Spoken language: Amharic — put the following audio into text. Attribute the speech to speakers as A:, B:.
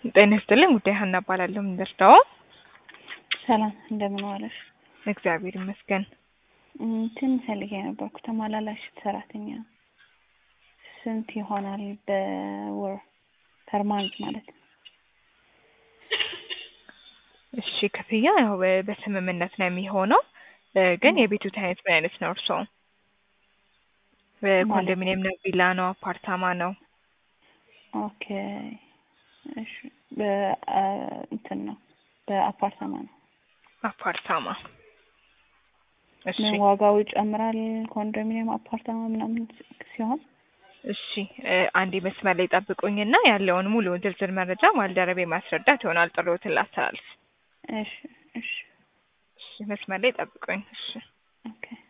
A: ጤና ይስጥልኝ ጉዳይ ሀና እባላለሁ። ምን ልርዳዎ?
B: ሰላም እንደምን ዋለሽ?
A: እግዚአብሔር ይመስገን።
B: እንትን ፈልጌ ነበርኩ ተመላላሽ ሰራተኛ ስንት ይሆናል በወር ፐርማንት ማለት ነው?
A: እሺ ክፍያ ያው በ- በስምምነት ነው የሚሆነው እ፣ ግን የቤቱ አይነት ምን አይነት ነው እርስዎ? ኮንዶሚኒየም ነው? ቪላ ነው? አፓርታማ ነው?
B: ኦኬ እሺ በ- አ፣ እንትን ነው በአፓርታማ ነው።
A: አፓርታማ። እሺ
B: ምን ዋጋው ይጨምራል? ኮንዶሚኒየም አፓርታማ ምናምን ሲሆን
A: እሺ እ፣ አንዴ መስመር ላይ ጠብቁኝና ያለውን ሙሉ ዝርዝር መረጃ ባልደረቤ ማስረዳት ይሆናል ጥሪዎትን ላስተላልፍ።
B: እሺ እሺ
A: እሺ መስመር ላይ ጠብቁኝ። እሺ
B: ኦኬ